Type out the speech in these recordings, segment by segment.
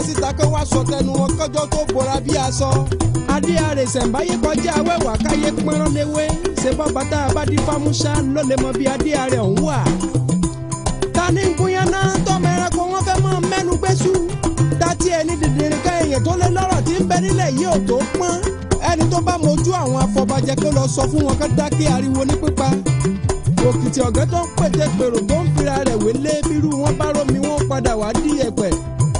síta kó wá sọ tẹnu wọn kọjọ́ tó bora bí aṣọ. adé àrè ṣẹ̀ǹbáyé kọjá awẹ́wà káyé pọ́nrán léwé ṣe bọ́ bàtà abádí fámúṣá ló lè mọ bí adé àrè ọ̀hún wà. ta ni ń gúnyán náà tọ́mọ ẹranko wọn fẹ́ mọ́ mẹ́nu gbésù. dátì ẹni dìdìrín ká èèyàn tó lé lọ́rọ̀ tí ń bẹ nílẹ̀ yìí ò tó pọ́n. ẹni tó bá mojú àwọn afọbajẹ kó lọ sọ fún wọn ká dákẹ́ ariwo ní pípa òkìtì ọ̀gá tó ń pètè pèrò tó ń fira rẹ̀ wélé bírú wọn bá rómi wọn padà wá dí ẹ̀pẹ̀.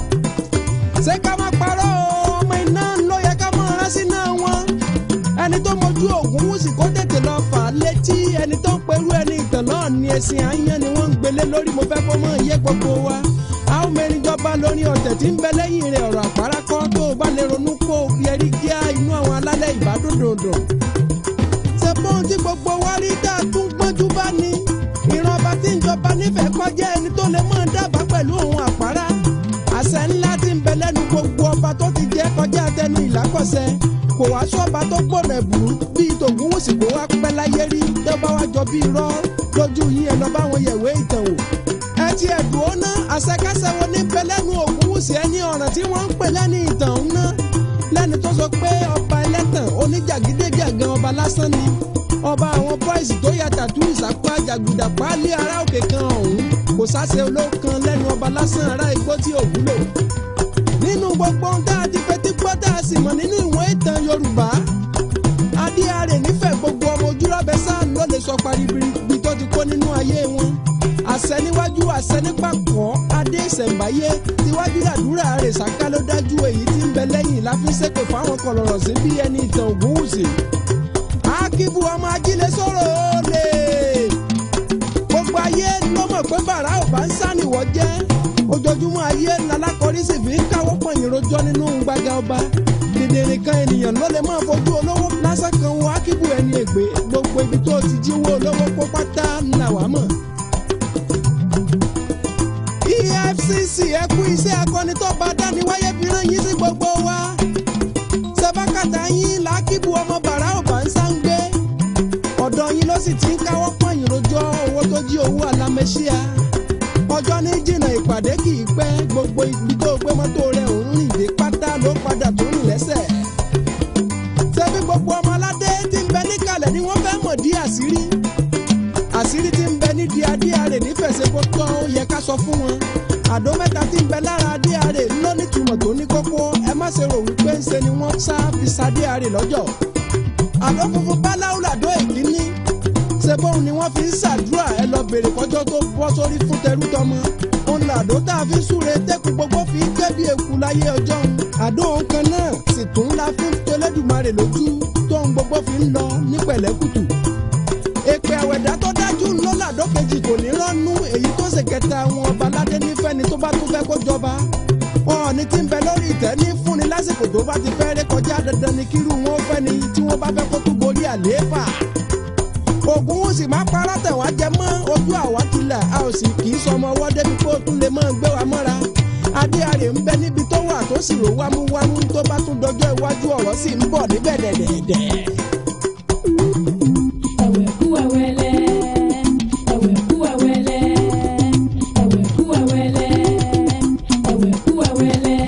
ṣé ká má parọ́ o ọmọ iná ló yẹ ká mọ ránṣí náà wọn. ẹni tó mojú ògùn wùsì kó tètè lọ fà á létí ẹni tó ń perú ẹni ìtàn náà ní ẹ̀sìn àyàn ni wọ́n ń gbélé lórí mo fẹ́ kó mọ̀ yé gbogbo wa. a ó mẹ́rin jọba lórí ọ̀tẹ̀ tí ń bẹ lẹ́yìn rẹ̀ ọ̀rọ̀ àpárá kọ́ tó o bá lè ronú kó o fi ẹrí kíá inú àwọn alálẹ̀ ìbádòdòdò ṣebọ́n tí gbogbo wa rí dá tún gbọ́njú bá ní. ìran ọba tí ń jọba nífẹ̀ẹ́ kọjá ẹni tó lè máa dábàá pẹ̀lú òun àpárá. àṣẹ ńlá tí ń bẹ lẹ́nu gbogbo ọba tó ti jẹ́ kọjá tẹnu ìlákọ̀ṣẹ. kò wá sọ́ba tó gbọ̀nà ẹ̀bùrú bíi tògúnwùsì kó wá pẹ́ láyé rí tó bá wá jọ bíi rọ́ lójú yín ẹ̀ lọ bá wọn yẹ̀wé ìtàn wò. ẹ ti ẹ̀dùn ó ná àṣẹkáṣẹ wo ní bẹ lẹ́nu ògúnwùsì ẹni ọ̀ràn tí wọ́n ń pè lẹ́ni ìtàn ń ná lẹ́ni tó sọ pé ọba ẹlẹ́tàn oníjàgídéjàgan ọba lásán ni ọba àwọn bọ́ìsì tó ya tàtú ìsapá jàgùdà páálí ará òkè kan ọ̀hún kò sáṣe olókan lẹ́nu ọba lásán ará igbó tí ò wúlò. nínú gbogbo ohun tá a ti fetí gbọ́ tá a sì mọ̀ nínú ìwọ̀n ìtàn yorùbá adíarè nífẹ̀ẹ́ gbogbo ọmọ ojúrọ̀bẹ sáà ló lè sọ paribiribi tó ti kó nínú ayé wọn àṣẹ níwájú àṣẹ nípàkọ́ adé ìṣẹ̀ǹbáyé tiwájú làdúrà rẹ̀ ṣáká ló dájú èyí tí ń bẹ lẹ́yìn la fi ṣépè fáwọn kọlọ̀rọ̀ sí bí ẹni ìtàn ògúnwùsì. akíbu ọmọ ajílẹ̀ sọ̀rọ̀ olè gbogbo ayé ló mọ̀ pé bàrà ò bá ń sànìwọ̀ jẹ́ ojoojúmọ́ ayé lalákọ̀ọ́rí sì fi ń káwọ́ pọ̀nyìn rojọ́ nínú gbàgà ọba dèdèrè kan ènìyàn ló lè máa fojú olówó lásán kan wo akíbu ẹni ègbé gbogbo ibi tó ti jíwó olówó kó pátá ńlá wàá mọ̀. EFCC ẹ kú iṣẹ́ akọni tó bá dání wáyé fi rán yín sí gbogbo wa. sẹ́fákàtà yín làákìbù ọmọ bàrà ọ̀bà ń sáńgbé. ọ̀dọ̀ yín ló sì ti ń káwọ́ pọ̀nyìn rojọ́ owó tó jí owó alámẹ́ṣíà. ọjọ́ ní jìnnà ìpàdé kì í pẹ́ gbogbo ibi tó gbé mọ́tò rẹ̀ òun rìn dé pátá ló padà tó rìn lẹ́sẹ̀. ṣebí gbogbo ọmọ aládé tí ń bẹ níkàlẹ̀ ni wọ́n fẹ́ mọ̀ dí àṣírí àṣírí tí ń bẹ nídìí adéarè nífẹ̀ẹ́sẹ̀ kó tán ó yẹ ká sọ fún wọn àdó mẹ́ta tí ń bẹ lára adéarè ló nítumọ̀ tó ní kókó ẹ má ṣe rò wípé ń ṣe ni wọ́n sá fi sadéarè lọ́jọ́ àdó funfun báláwo làdó ìkíní ṣe bóun ni wọ́n fi ń ṣàdúrà ẹ lọ bèrè kọjọ́ tó bọ́ sórí fún tẹrú tọmọ òun làdó tá a fi ń súre tẹ́kù gbogbo fi ń ké bí eku láyé ọjọ́ òun àdó òun kan náà sì tún la fi ń tẹlẹ́dùmarè lójú tóun gbogbo fi ń lọ ní pẹ̀lẹ́kùtù èpè àwẹ̀dá tó dájú ńlọ́lá dókejì kò ní rọ́nú èyí tó ṣe kẹta àwọn ọba aládé nífẹ̀ẹ́ ni tó bá tún fẹ́ kó jọba ọ̀ọ́ni tí ń bẹ lórí ìtẹ́ ní fúnni lásìkò tó bá ti fẹ́ ré kọjá dandan ni kírú wọn fẹ́ ni tí wọ́n bá fẹ́ kó tún borí àlééfà ògùn wọn sì máa parọ́ tẹ̀ wá jẹ mọ́ ojú àwa tilẹ̀ a ò sì kì í sọmọ ọwọ́ débi kó tún lè máa gbé wa mọ́ra adéarè ń bẹ níbi tó wà tó sì rò wámúwámú tó bá tún dọjọ́ iwájú ọ̀rọ̀ sì ń bọ̀ níbẹ̀ dẹ̀dẹ̀dẹ̀. ẹ̀wẹ̀ kú ẹ̀wẹ̀lẹ̀ ẹ̀wẹ̀ kú ẹ̀wẹ̀lẹ̀ ẹ̀wẹ̀ kú ẹ̀wẹ̀lẹ̀ ẹ̀wẹ̀ kú ẹ̀wẹ̀lẹ̀.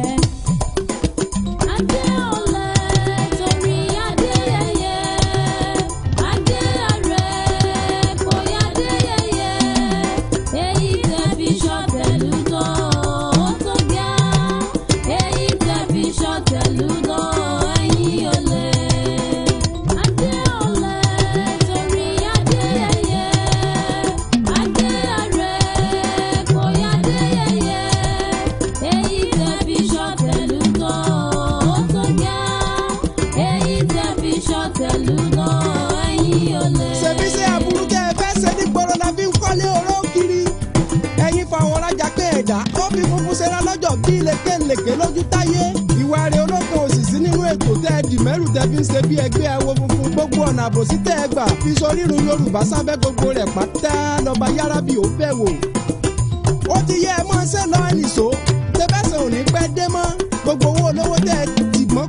adé ọ̀lẹ torí adé yẹyẹ adé àrẹ bóyá adé yẹyẹ èyí tẹ fi ṣọ̀tẹ̀lú náà ó tó gá èyí tẹ fi ṣọ̀tẹ̀lú náà ẹ̀yìn ọ̀lẹ. adé ọ̀lẹ torí adé yẹyẹ adé àrẹ bóyá adé yẹyẹ èyí tẹ fi ṣọ̀tẹ̀lú náà ó tó gá èyí tẹ fi ṣọ̀tẹ̀lú náà ẹ̀yìn ọ̀lẹ. ṣebí ṣe aburú tẹ́ ẹ fẹ́ ṣe ní gbòòrò la fi ń kọ́lé oró kiri ẹ̀yin fàwọn rajà pé ẹ̀dá ó fi funfun ṣera lọ́jọ́ bí lékèlékè lójú táyé ìwà rẹ̀ olókun òṣìṣì nínú ètò tẹ́ ẹ dìmẹ́rù tẹ́ fi ń ṣe bí ẹgbẹ́ awo funfun gbogbo ọ̀nà àbòsí tẹ́ ẹ gbà fi sorírun yorùbá sábẹ́ gbogbo rẹ̀ pátá lọ́ba yára bí ó bẹ̀ wò ó ti yẹ ẹ mọ́ ṣe lọ ẹnìṣó tẹ́fẹ́sẹ̀ ò ní pẹ́ dé mọ́ gbogbo owó olówó tẹ́ ẹ dìgbọ́n kó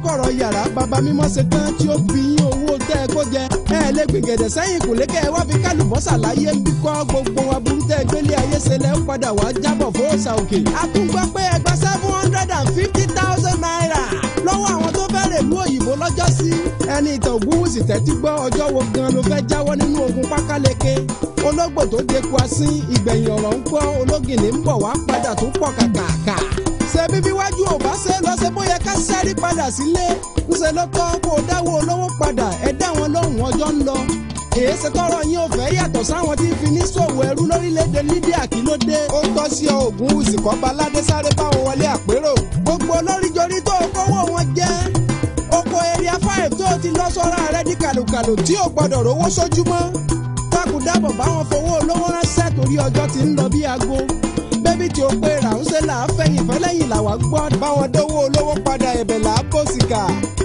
kọ̀rọ̀ yàrá bàbá mímọ́ ṣe tán tí ó bí yín owó tẹ́ ẹ kó jẹ ẹ lè gbìgẹ̀dẹ̀ sẹ́yìn kò lékẹ́ ẹ wá fi kálùbọ́sà láyé ń bí kọ́ gbogbo aburú tẹ́ ẹ gbélé ayé ṣe lẹ́ ń padà wá jábọ̀ fóòsà òkè. a tún gbọ́ pé ẹ gba seven hundred and fifty thousand naira lọ́wọ́ àwọn tó fẹ́ rèlú òyìnbó lọ́jọ́ sí. ẹni ìtàn ògúnwùsì tẹ́tí gbọ́ ọjọ́ wo gan ló fẹ́ jáwọ́ nínú ogun pákáleke ológbò tó deku asín ìgbẹ̀yìn ọ̀rọ̀ ń gbọ́ ológìnní ń bọ̀ wá padà tó pọ̀ kàkàkà ṣebí bí wájú ò bá ṣe lọ ṣe bóyá ká sẹ́rí padà sílé ńṣe ló tọ́ kó o dáwọ́ olówó padà ẹ dá wọn lóhùn ọjọ́ ń lọ. èyí ṣe tọrọ yín ò fẹ́ yàtọ̀ sáwọn tí ń fi ní ṣòwò ẹrú lórílẹ̀‐èdè Libya kí ló dé. ó tọ́ sí ọ ògùn ìsìnkọ́ba aládé sáré báwọn wọlé àpérò. gbogbo olóríjorí tó kówó wọn jẹ́ oko area five tó ti lọ sọ́ra rẹ di kàlùkàlù tí ò gbọ́dọ̀ rówó sójúmọ́. dákúndábọ̀ báwọn fowó olówó ránṣẹ́ torí ọjọ́ ti ń lọ bí aago bébí tí ó pé ràúnṣẹ́ là á fẹ̀yìn fẹ́lẹ́yìn làwa gbọ́ báwọn dówó olówó padà ẹ̀bẹ̀ là á bó sìkà.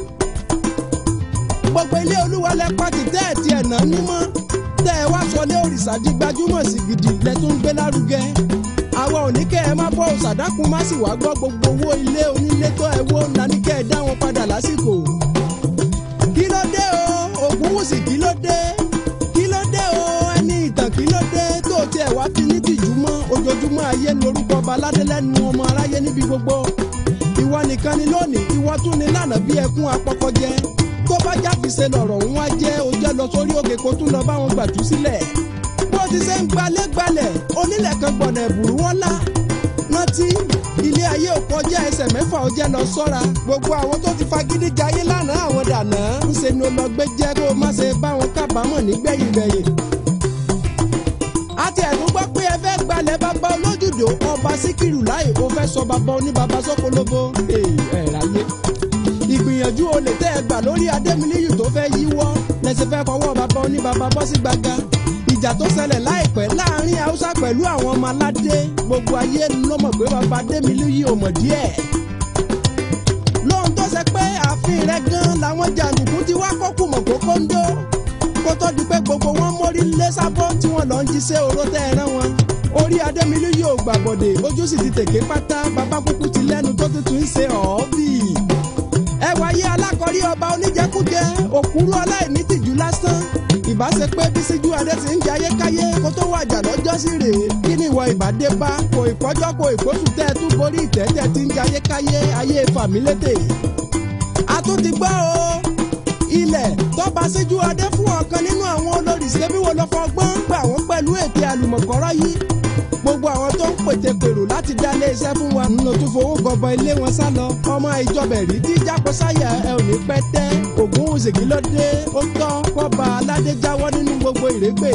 gbogbo ilé olúwa lẹ pàtì tẹ́ ẹ̀ tiẹ̀ náà nímọ́ tẹ́ ẹ wá sọlé òrìṣà di gbajúmọ̀ sí gidi lẹ tún ń gbé lárugẹ. àwa ò ní kẹ́ ẹ má bọ́ òṣàdákun má sì wá gbọ́ gbogbo owó ilé onílé tó ẹ wó ńlá ní kẹ́ ẹ dá wọn padà lásìkò. kí ló dé o Ògúnwùsì kí ló dé kí ló dé o ẹni ìtàn kí ló dé tó tiẹ̀ wá fi ní tìjú mọ́ ojoojúmọ́ ayé lórúkọ baládé lẹ́nu ọmọ aráyé níbi gbogbo ìwọ nìkan ni lónìí ìwọ tún ni lánàá bí ẹkún apọkọjẹ tó bá jáfìsẹ lọ̀rọ̀ ń wá jẹ́ o jẹ́ lọ sórí òkè kó tún lọ bá wọn gbàtú sílẹ̀ bó ti ṣe ń gbalẹ̀ gbalẹ̀ onílẹ̀ kan gbọ̀nà ẹ̀bùrú wọn lá rántí ilé ayé ò kọjá ẹsẹ̀ mẹ́fà ó jẹ́ lọ sọ́ra gbogbo àwọn tó ti fagídí jayé lánàá àwọn dànà ń ṣe ni ó lọ gbé jẹ́ kó má ṣe bá wọn kábàámọ̀ nígbẹ̀yìn gbẹ̀yìn àti ẹ̀dùn gbọ́ pé ẹ fẹ́ gbalẹ̀ bàbá olójúdò ọba síkírù láì ó fẹ́ sọ bàbá oníbàbá sọ́kólóbó ẹ̀ ráyé. ìgbìyànjú olè tẹ́ ẹ gbà lórí adémilíyù tó fẹ́ yíwọ́ lẹ́sẹ̀ fẹ́ fọwọ́ bàbá oníbàbá bọ́ sí gbàgà. ìjà tó ṣẹlẹ̀ láìpẹ́ láàrin haúsá pẹ̀lú àwọn ọmọ aládé gbogbo ayé ló mọ̀ pé bàbá adémilíyù ò mọ̀ díẹ̀. lóhun tó ṣe pé ààfin rẹ̀ gan làwọn jàǹdùkú ti wá kọ́kù mọ̀ kókó ń dó kó tó di pé gbogbo wọn mórí lé sábọ́ tí wọ́n lọ ń jíṣẹ́ oró tẹ́ ẹ rán wọn. orí adémilú yóò gbàbọ̀dè ojú sì ti tèké pátá bàbá kúkú ti lẹ́nu tó tuntun ń ṣe ọ̀ọ́bì. ẹ wáyé alákọ̀rí ọba oníjẹkújẹ òkúrú aláìní tìjú lásán ìbá ṣe pé bísíjú adé ti ń jẹ ayékáyé kó tó wàjà lọ́jọ́ sí rèé kí ni ìwọ ìbàdé bá kò ìpọ́jọ́ kò ìpósù tẹ́ ẹ tún borí ìtẹ́tẹ́ ti ń jẹ ayékáyé ayé fàmílétè. a tún ti gbọ́ o ilẹ̀ tọ́ba síjú adé fún ọ̀kan nínú àwọn olórí ṣẹ́bíwò lọ fọgbọ́n gbà wọ́n pẹ̀lú ètè àlùmọ̀kọ́rọ́ yìí gbogbo àwọn tó ń pètè pèrò láti dá ilé iṣẹ́ fún wa nínú tó fowó gọbọ ilé wọn sá lọ ọmọ ìjọba ẹ̀rí tí jápọ̀ sáyà ẹ ò ní pẹ́ tẹ́ ògún òsèkí ló dé ó tọ́ kọ́ba aládé jáwọ́ nínú gbogbo ìrégbè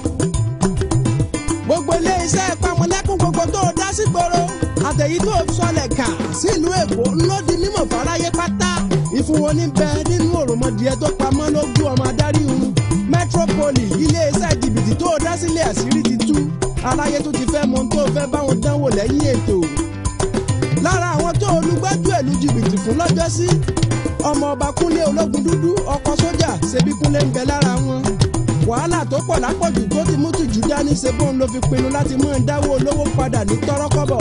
gbogbo ilé iṣẹ́ pamọ́lẹ́kùn gbogbo tó dá sí gbòòrò àtẹ̀yí tó sọlẹ̀ kà sílùú èkó ńlọ di mímọ̀ fáráyé pátá ìfún wọn ní bẹ nínú òròmọdìẹ tó pamọ́ lójú ọmọ adarí òun metropoli iléeṣẹ́ jìbìtì tó dá sílẹ̀ àṣírí ti tú aláyé tó ti fẹ́ mọ tó fẹ́ báwọn dánwò lẹ́yìn ètò lára àwọn tó olùgbájú ẹ̀lú jìbìtì fún lọ́jọ́sí ọmọ ọba kúnlé ológun dúdú ọkọ̀ sójà ṣebí kúnlé ń bẹ lára wọn wàhálà tó pọ̀ lápọ̀jù tó ti mú tìjú dání ṣe bóun ló fi pinnu láti mú ìdáwó olówó padà ní tọ́rọ́kọ́bọ̀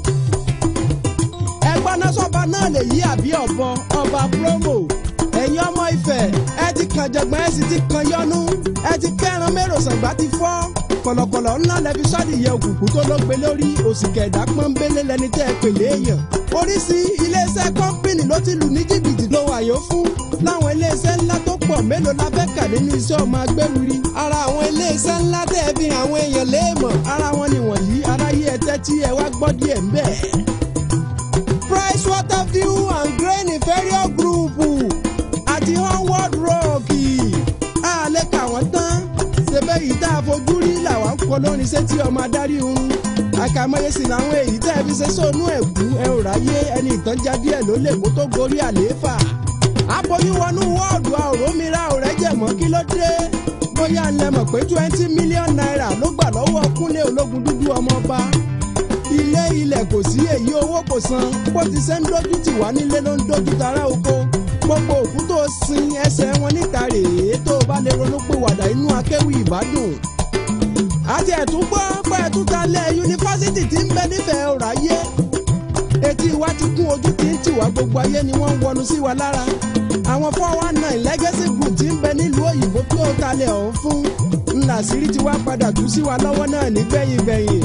ẹgbọ́n náà sọ́ba náà lè yí àbí ọ̀bọ ọba promo ẹ̀yin ọmọ Ifẹ̀ ẹ ti kàn jẹ̀gbọ́n ẹ sì ti kàn yọnu ẹ ti kẹ́ran mérò sàgbà ti fọ́ kọ̀lọ̀kọ̀lọ̀ ńlá lẹ́fi sọ́dìyẹ òkùnkùn tó ló gbé lórí òsìkẹ̀ ẹ̀dá pọ́nbélé lẹni tẹ́ ẹ pèlè èèyàn oríṣi iléeṣẹ́ kọ́ńpìnì ló ti lù ní jìbìtì ló wàyó fún láwọn iléeṣẹ́ ńlá tó pọ̀ mélòó la fẹ́ kà nínú iṣẹ́ ọmọ agbẹ́wìrì ara àwọn iléeṣẹ́ ńlá tẹ́ ẹ fi àwọn èèyàn léèmọ̀ ara wọn nìwọ̀nyí aráyé ẹ tẹ́tí ẹ wá gbọ́ díẹ̀ ń bẹ̀. Price Waterview and Grain Inferior Group àti Onward Rock a lè kà wọ́n tán ṣebẹ́ yìí tá a fojú rí làwọn ń kọ lórin sétí ọmọ adarí oorun àkàmọye sì làwọn èyí tẹ́ ẹ fi ṣe sóònù ẹ̀kú ẹ ò ráyé ẹni ìtànjá díẹ̀ ló lè kó tó gorí àlééfà aboyún wọnú wọ́ọ̀dù àòrómìíràn òrẹ́jẹ̀mọ́ kí ló dé bóyá ń lẹ mọ̀ pé twenty million naira ló gbà lọ́wọ́ kúnlé ológun dúdú ọmọọba ilé ilẹ̀ kò sí èyí owó kò san bó ti ṣe ń dójú tì wá nílé ló ń dójú tara oko gbogbo òkú tó sin ẹsẹ̀ wọn níta rèé tó o bá lè ronú pé wàdà inú akéwì ìbádùn àti ẹ̀tún gbọ́ pé ẹ̀tún ta lẹ̀ yunifásitì tí ń bẹ nífẹ̀ẹ́ ọ̀ráyé etí wa ti kún ojú tí ń tì wá gbogbo ayé ni wọ́n ń wọnú sí wa lára àwọn four one nine legacy group tí ń bẹ nílùú òyìnbó tó talẹ̀ ọ̀hún fún ńlá sírí tí wá padà tú sí wa lọ́wọ́ náà nígbẹ̀yìn gbẹ̀yìn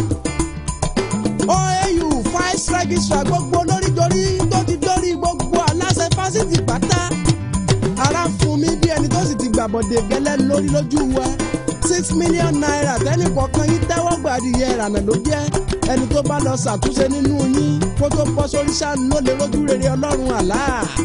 oau vice registrar gbogbo lóríjorí tó ti dórí gbogbo aláṣẹ fásitì pátá ara ń fún mi bí ẹni tó sì ti gbàbọ̀dé gẹ́lẹ́ lórí lójú wa six million naira tẹ́nì kọ̀ọ̀kan yín tẹ́wọ́ gbàdìyẹ ìrànà ló jẹ́ ẹni tó bá lọ ṣàtúnṣe nínú yín kó tó bọ́ sórí ṣáà ló lè rójú rere ọlọ́run àlá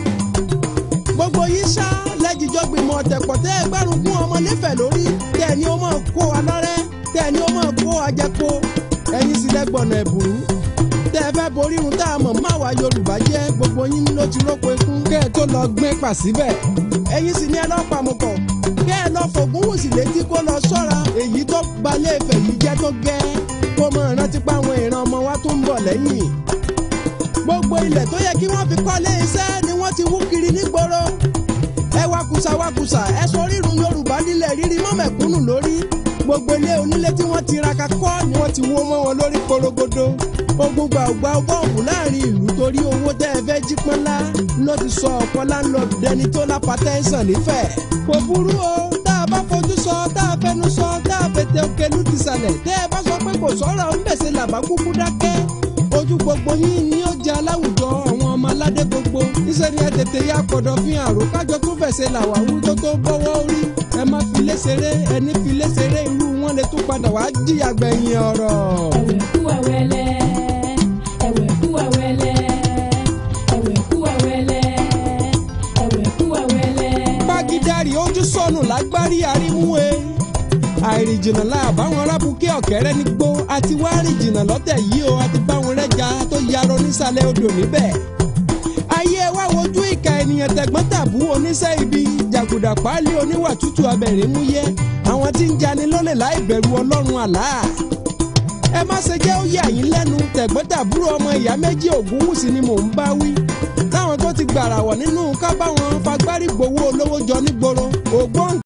gbogbo yín ṣá lẹ́jìjọ́ gbìmọ̀ ọ̀tẹ̀pọ̀ tẹ́ ẹ gbárùn gún ọmọ nífẹ̀ẹ́ lórí tẹ́ ẹ ní ó máa kó wa lọ́rẹ́ tẹ́ ẹ ní ó máa kó wa jẹ́po ẹ̀yin sì lẹ́gbọ̀nà ẹ̀bùrú tẹ́ ẹ fẹ́ borí irun tá a mọ̀ má wa Yorùbá jẹ́ gbogbo yín ló ti róko ikú kẹ́ ẹ tó lọ gbé pà síbẹ̀ ẹ̀yin sì ní ẹ lọ́ pàmùkọ̀ kẹ́ ẹ lọ fògùn wù sí létí kó lọ sọ́ra èyí tó gbalẹ̀ Ifẹ̀ yìí jẹ́ tó gẹ́ kó mọ̀ rántí pa àwọn ìran ọmọ wa tó ń bọ̀ lẹ́yìn gbogbo ilẹ̀ tó yẹ kí wọ́n fi kọ́lé iṣẹ́ ni wọ́n ti wú kiri nígboro ẹ wakusa wakusa ẹ sọ rírun Yorùbá nílẹ̀ rírí mọ́mẹ̀kúnnù lórí gbogbo ilé onílé tí wọ́n ti raka kọ́ ni wọ́n ti wó mọ́ wọn lórí korogodo ogun gbàgbà bọ́ọ̀bù láàrin ìlú torí owó tẹ́ ẹ fẹ́ jí pọ́nlá ló ti sọ ọ̀pọ̀ láńlọ́ọ̀dù dẹni tó lápá tẹ́sán nífẹ̀ẹ́ kò burú o tá a bá fojú sọ tá a fẹnu sọ tá a fètè òkèlú ti sàlẹ̀ tẹ́ ẹ bá sọ pé kò sọ̀rọ̀ ń bèsè làbá kúkú dákẹ́ ojú gbogbo yín ni ó jẹ aláwùjọ àwọn ọmọ aládé gbogbo níṣẹ́ ni ẹ tètè yá kọ̀dọ̀ fi àrò kájọ tó fẹsẹ̀ làwà wú tó tó bọ́wọ́ orí ẹ má fi lé ṣeré ẹni fi lé ṣeré irú wọn lè tún padà wá jìyà gbẹ̀yìn ọ̀rọ̀. ẹ̀wẹ̀ kú ẹ̀wẹ̀lẹ̀ ẹ̀wẹ̀ kú ẹ̀wẹ̀lẹ̀ ẹ̀wẹ̀ kú ẹ̀wẹ̀lẹ̀ ẹ̀wẹ̀ kú ẹ̀wẹ̀lẹ̀. pàgídárì ojú sọnù lágbárí àrímúwe àìrìnjìnà láàbáwọn arábùkẹ́ ọ̀kẹ́rẹ́ ní gbó àti wá rìnjìnà lọ́tẹ̀ yìí o àti báwọn rẹ́jà tó yarọ nísàlẹ̀ odò níbẹ̀. ayé wa wojú ìka ènìyàn tẹ̀gbọ́n tàbú oníṣẹ́ ibi jàgùdà páálí oníwà tútù abẹ̀rẹ̀ mú yẹ àwọn tí ń jani lólè láì bẹ̀rù ọlọ́run àlá. ẹ má ṣe jẹ́ ó yà yín lẹ́nu tẹ̀gbọ́n tàbúrò ọmọ ìyá méjì ògúnwùsì ni mò ń bá wí táwọn tó ti gbàràwọ̀ nínú ká báwọn fagbárí gbowó olówó jọ nígboro ògbóǹ